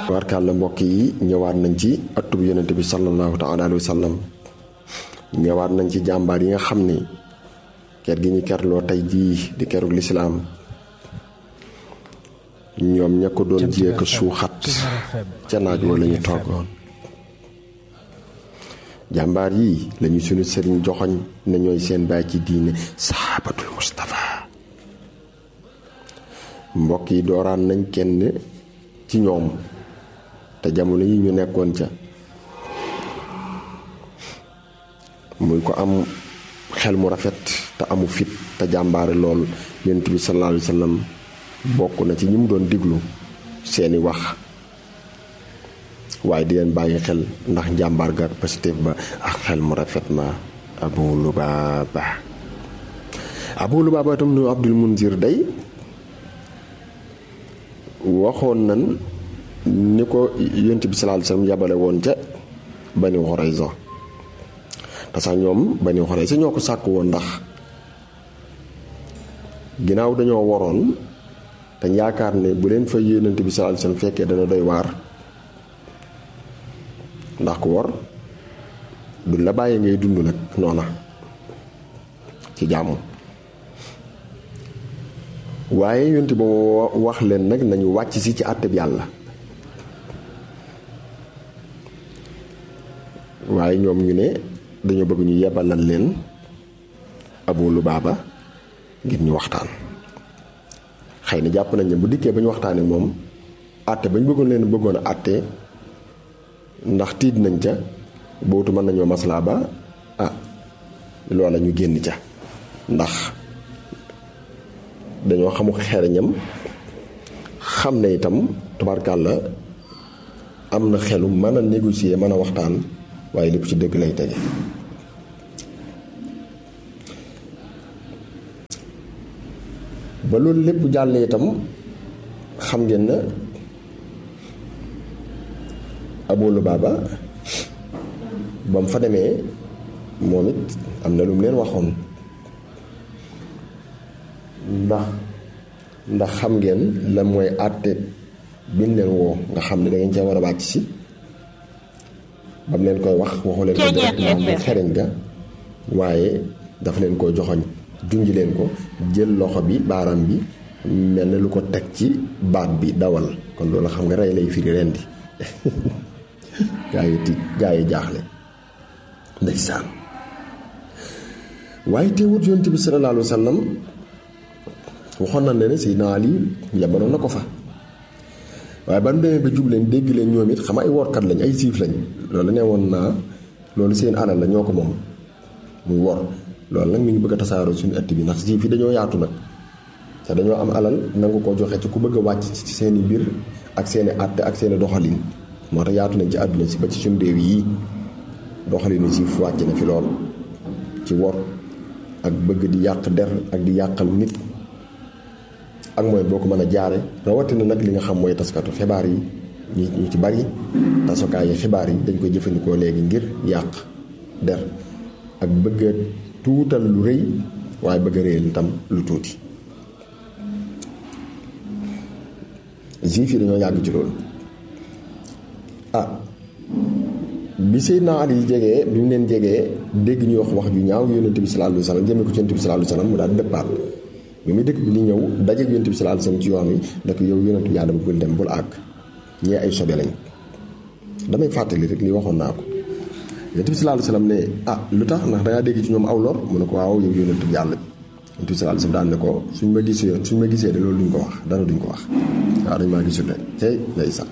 warkàlla mbokk yi ñëwaat nañ ci atub yonente bi sallallahu taala alayhi wa sallam ñëwaat nañ ci jàmbaar yi nga xam ni ker gi ñu kerloo tey jii di kerug lislaam ñoom ña ko doon jiyee ko suuxat ca naaj woo la ñu toogoon jàmbaar yi lañu sunu sëriñ joxoñ ne ñooy seen baay ci diine saxaabatul Mustafa mbokk yi dooraan nañ kenn ci ñoom te jamono yi ñu nekkoon ca muy ko am xel mu rafet te amu fit te jàmbaare lool yonent bi sallallahu alayhi wa sallam bokk na ci ñi mu doon diglu seeni wax waaye di leen bàyyi xel ndax njàmbaar ga positif ba ak xel mu rafet ma abu lubaaba abu lubaaba itam nu abdul munzir day waxoon nan ni ko yonent bi sallallahu alayhi wa sallam yabale woon ca bani xoraysa te sax ñoom bani xoraysa ñoo ko sàkk woon ndax ginnaaw dañoo waroon te yaakaar ne bu leen fa yonent bi sallallahu alayhi wa sallam fekkee dana doy waar ndax ku war duñ la bàyyi ngay dund nag noona ci jàmm waaye yonent ba wax leen nag nañu wàcc si ci àtteb yàlla waaye ñoom ñu ne dañoo bëgg ñu yebalal leen Abu Lubaaba ngir ñu waxtaan xëy na jàpp nañ ne bu dikkee ba ñu waxtaanee moom àtte ba ñu bëggoon leen bëggoon a àtte ndax tiit nañ ca bootu mën nañoo maslaa ba ah loola ñu génn ca ndax dañoo xamu xereñam xam ne itam tubaarkàlla am na xelu mën a négocier mën a waxtaan waaye lépp ci dëgg lay tege ba loolu lépp jàllee itam xam ngeen na Abu Lubaaba ba mu fa demee moom it am na lu mu leen waxoon ndax ndax xam ngeen la mooy àtte biñ leen woo nga xam ne da ngeen cee war a wàcc si ba mu leen koy wax waxu leen ko directement mu xereñ ga waaye dafa leen koo joxoñ junj leen ko jël loxo bi baaram bi mel na lu ko teg ci baat bi dawal kon loolu xam nga rey lay firi rendi gaa yi tiit gaa yi jaaxle ndeysaan waaye teewut yonent bi sallallahu alayhi wa sallam waxoon na ne Seydina Ali yabaloon na ko fa waaye ban demee ba jub leen dégg leen ñoom it xam ay workat lañ ay siif lañ loolu ne woon naa loolu seen alal la ñoo ko moom muy wor loolu nag mi ngi bëgg a tasaaroo suñu ëtt bi ndax siif yi dañoo yaatu nag te dañoo am alal nangu ko joxe ci ku bëgg a wàcc ci seeni mbir ak seeni àtte ak seeni doxalin moo tax yaatu nañ ci àdduna si ba ci suñu réew yii doxalinu siif wàcc na fi lool ci wor ak bëgg di yàq der ak di yàqal nit ak mooy boo ko mën a jaare rawatina nag li nga xam mooy taskatu xibaar yi ñu ñu ci bari tasukaayu xibaar yi dañ koy jëfandikoo léegi ngir yàq der ak bëgg a tuutal lu rëy waaye bëgg a réyal itam lu tuuti juif yi dañoo yàgg ci loolu ah bi Seydina Ali jegee bi mu leen jegee dégg ñuy wax wax ju ñaaw yonent bi sallallahu alayhi wa sallam jëmee ko ci yonent bi sallallahu alayhi wa sallam mu daal dëppaat bi muy dëkk bi di ñëw dajeeg yonent bi sallallahu alayhi wa sallam ci yoon wi da ko yow yonent bi yàlla bul dem bul àgg ñee ay sobe lañ damay fàttali rek li waxoon naa ko yonent bi sallallahu alayhi wa sallam ne ah lu tax ndax dangaa dégg ci ñoom aw lor mu ne ko waaw yow yonent bi yàlla yonent bi sallallahu alayhi wa sallam daan ne ko suñ ma gisee suñ ma gisee de loolu duñ ko wax dara duñ ko wax waaw dañ maa gisul de tey lay sax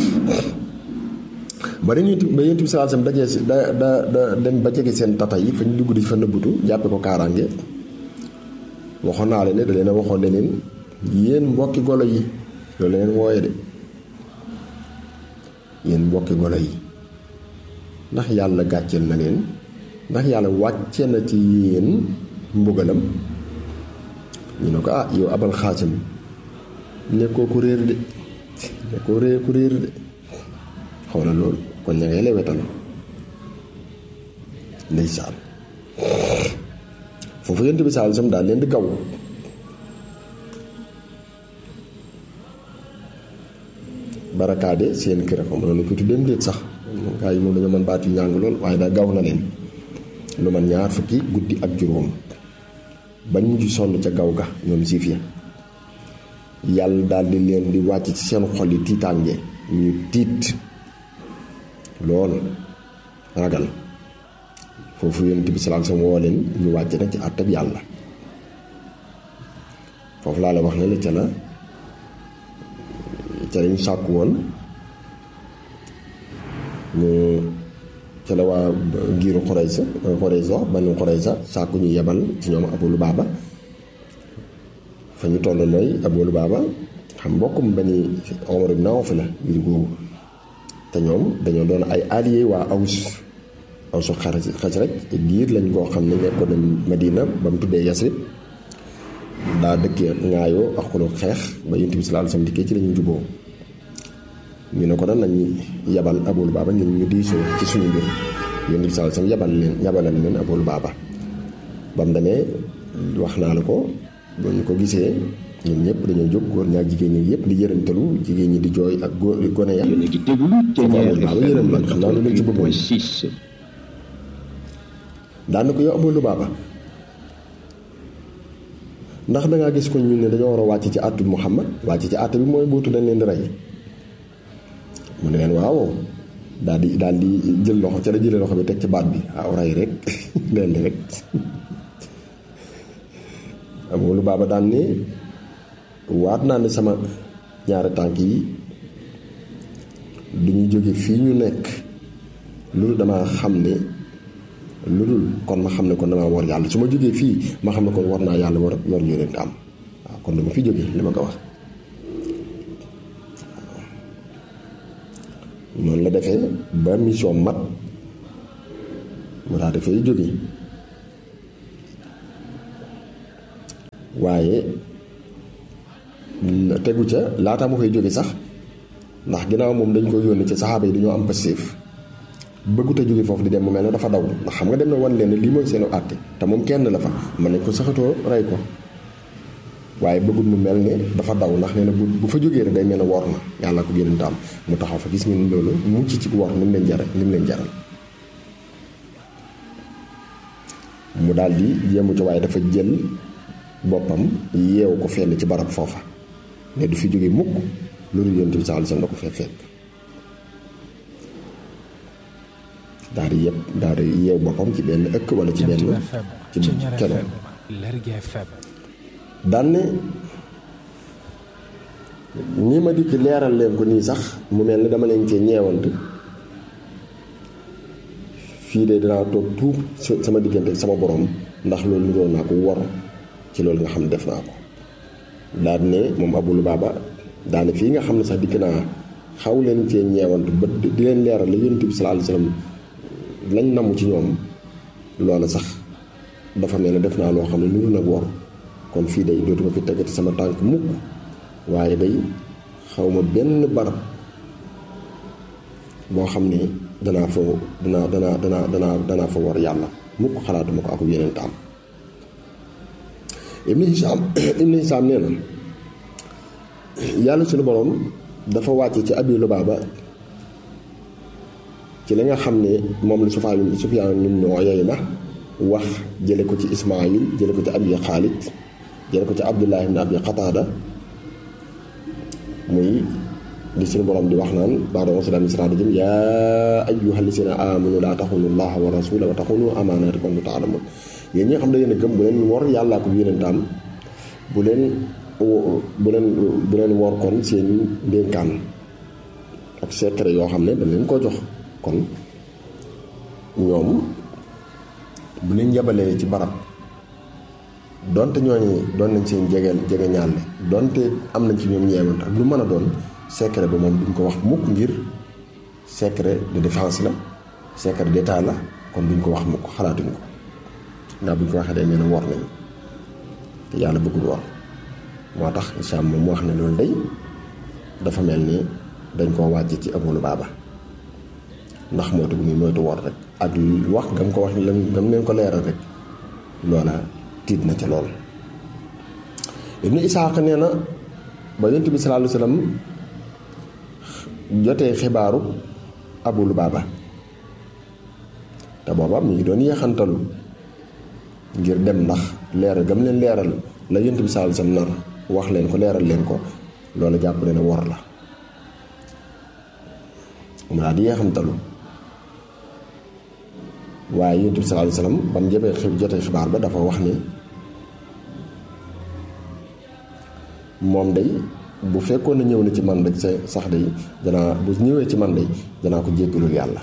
ba dañuy ba yonent bi sallallahu alayhi wa sallam dajee si da da da dem ba jege seen tata yi fa ñu dugg di fa nëbbutu jàppe ko kaaraange waxoon naa leen ne da leen a waxoon ne leen yéen mbokki golo yi loolu leen wooye de yéen mbokki golo yi ndax yàlla gàcceel na leen ndax yàlla wàcce na ci yéen mbugalam ñu ne ko ah yow abal xaasim nekkoo ku réer de nekkoo réer ku réer de xoolal loolu kon ña ngay lewetal ndeysaan foofu yonent bi sallallahu alayhi wasallam daal leen di gaw barakaade seen kër xam na ko tuddeem déet sax gaa yi moom dañoo mën baat yu ñàng lool waaye daa gaw na leen lu man ñaar fukki guddi ak juróom bañ mujj sonn ca gaw ga ñoom siif ya yàlla daal di leen di wàcc ci seen xol yi tiitaange ñu tiit lool ragal foofu yonent bi salaam sama woo leen ñu wàcc nag ci àttab yàlla foofu laa la wax ne la ca la ca lañu sàkku woon ñu ca la waa giiru Xuraysa Xuraysa banu Xuraysa sàkku ñu yebal ci ñoom Abu Lubaaba fa ñu toll mooy Abu Lubaaba xam mbokkum bani Omar ibn Awf la giir googu te ñoom dañoo doon ay alliés waa Aws Awsu xaj rek giir lañ koo xam ne nekkoon nañ Madina ba mu tuddee Yasrib daa dëkkee ŋaayoo ak xuloo xeex ba Yonent bi sallallahu alayhi wasallam dikkee ci lañu juboo ñu ne ko nag nañu yabal Abu Lubaaba ngir ñu diisoo ci suñu mbir Yonent bi sallallahu alayhi wasallam yabal leen yabalal leen Abu Lubaaba ba mu demee wax naa la ko ba ñu ko gisee ñun ñëpp dañoo jóg góor ñaak jigéen ñi yëpp di yërëntalu jigéen ñi di jooy ak góor gone ya yéen a ngi déglu Ténière Lubaaba yërëm leen xam naa lu leen ci bëggoon 6 daan na ko yow Abu Lubaaba ndax dangaa gis ko ñu ne dañoo war a wàcc ci àttu Muhammad wàcc ci àtt bi mooy bootu dañ leen di rey mu ne leen waaw daal di daal di jël loxo ca la jëlee loxo bi teg ci baat bi waaw rey rek leen di rek Abu Lubaaba daan ne waat naa ne sama ñaari tànk yi du ñu jóge fii ñu nekk loolu damaa xam ne lu dul kon ma xam ne kon damaa war yàlla su ma jógee fii ma xam ne kon war naa yàlla war yor yonent am waaw kon dama fi jógee li ma ko wax noonu la defee ba mission mat mu daa dafay jóge waaye tegu ca laata mu fay jóge sax ndax ginnaaw moom dañ koy yónni ci saxaaba yi dañoo am passif bëggut a jóge foofu di dem mu mel ne dafa daw ndax xam nga dem na wan leen ne lii mooy seenu àtte te moom kenn la fa mën nañ ko saxatoo rey ko waaye bëggut mu mel ne dafa daw ndax nee na bu bu fa jógee rek day mel ne wor na yàlla ko gën am mu taxaw fa gis ngeen loolu mucc ci wor ni mu leen jaral ni mu leen jaral mu daal di yemu ci waaye dafa jël boppam yeewu ko fenn ci barab foofa ne du fi jóge mukk loolu yonent bi sallallahu alayhi wasallam da ko fee fekk daal di yëpp daal di yeew boppam ci benn ëkk wala ci benn ci keno daan ne ni ma dikk leeral leen ko nii sax mu mel ni dama leen cee ñeewant fii de danaa toog tuub sama diggante sama borom ndax loolu niroon naa ko wor ci loolu nga xam ne def naa ko daal ne moom Abu Lubaaba daane fii nga xam ne sax dikk naa xaw leen cee ñeewant ba di leen leeral la Yonent bi sallallahu alayhi wasallam lañ namu ci ñoom loola sax dafa mel ne def naa loo xam ne niru nag wor kon fii day dootuma fi tegati sama tànk mukk waaye day xawma benn barab boo xam ne danaa fa danaa danaa danaa danaa danaa fa war yàlla mukk xalaatuma ko ak yeneen taam Ibn Hisham Ibn Hisham nee na yàlla suñu borom dafa wàcce ci Abi Lubaaba ci li nga xam ne moom la Sufyaan Sufyaan ibn Uyayna wax jële ko ci Ismaayil jële ko ci Abi Xaalid jële ko ci Abdullah ibn Abi Qataada muy li suñu borom di wax naan ba'da a'uuzu billaahi mina shaytaani rajiim yaa ayyuhal laziina aamanuu laa taxuunu llaaha wa rasuulahu wa taxuunu amaanaatikum wa antum ta'lamuun yéen ñi nga xam ne yéen a gëm bu leen wor yàllaa ko yonentam bu leen bu leen bu leen wor kon seen ndénkaan ak secret yoo xam ne dañ leen koo jox kon ñoom bu leen yabalee ci barab donte ñooñu doon nañ seen jege jege ñaale donte am nañ ci ñoom ñeewant ak lu mën a doon secret ba moom duñ ko wax mukk ngir secret de défense la secret d'état la kon duñ ko wax mukk xalaatuñ ko ndax buñ ko waxee day mel ne wor nañ te yàlla bëggul wor moo tax Hicham moom mu wax ne loolu day dafa mel ni dañ koo wàcc ci Abu Lubaaba ndax moytu bu muy moytu wor rek ak wax gam ko wax lam gam leen ko leeral rek loola tiit na ca lool Ibnu Isaaq nee na ba Yonent bi sallallahu alayhi wasallam jotee xibaaru Abu Lubaaba te booba mi ngi doon yeexantalu ngir dem ndax leeral gam leen leeral la yonent bi sallallahu alayhi wasallam nar wax leen ko leeral leen ko loolu jàpp ne ne wor la mu daal di yeexantalu waaye yonent bi sallallahu alayhi wasallam ba mu jëmee xib jotee xibaar ba dafa wax ni moom day bu fekkoon na ñëw na ci man rek sa sax day danaa bu ñëwee ci man day danaa ko jéggalul yàlla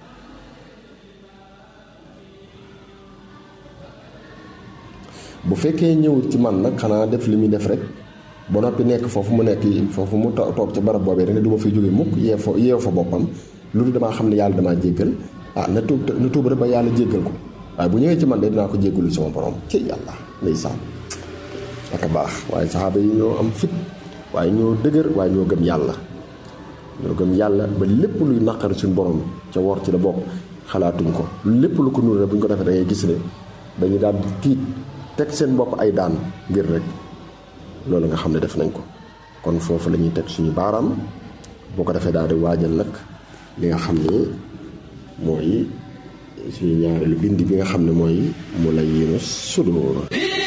bu fekkee ñëwut ci man nag xanaa def li muy def rek ba noppi nekk foofu mu nekk foofu mu toog ca barab boobee rek ne du ma fi jóge mukk yeew fa yeew fa boppam lu dul damaa xam ne yàlla damaa jéggal ah na tuub na tuub rek ba yàlla jéggal ko waaye bu ñëwee ci man de dinaa ko jéggalu sama borom ci yàlla ndeysaan ak a baax waaye saxaaba yi ñoo am fit waaye ñoo dëgër waaye ñoo gëm yàlla ñoo gëm yàlla ba lépp luy naqari suñu borom ca wor ci la bokk xalaatuñ ko lépp lu ko nuur rek bu ñu ko defee da ngay gis ne dañu daal di tiit teg seen bopp ay daan ngir rek loolu nga xam ne def nañ ko kon foofu la ñuy teg suñu baaraam boo ko defee daal di waajal nag li nga xam ne mooy suñu ñaareelu bind bi nga xam ne mooy mu la yéenu sudóor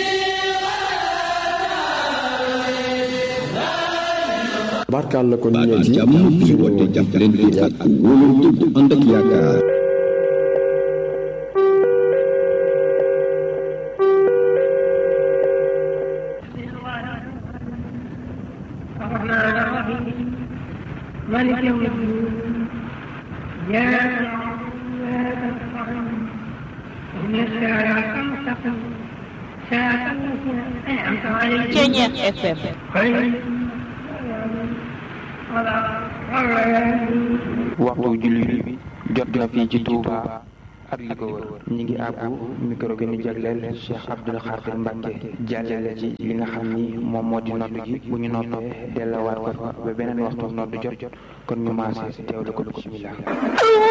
barkaal la kon ñëw ci jàmm bi woote jàppalante ak wóolante bu ànd ak yaakaar الرحمن الرحيم مالك يوم الدين إياك نعبد وإياك نستعين اهدنا الصراط المستقيم صراط الذين أنعمت عليهم Ceñeex FM غير المغضوب ولا الضالين waxtu julli bi jot na fii ci Touba ak li ko wër ñi ngi àbbu micro bi ñu jagleel Cheikh Abdoul Khadir Mbacke jàllale ci li nga xam ni moom moo di noddu gi bu ñu noppee delluwaat ko fa ba beneen waxtu noddu jot kon ñu maase teewlu ko bismillah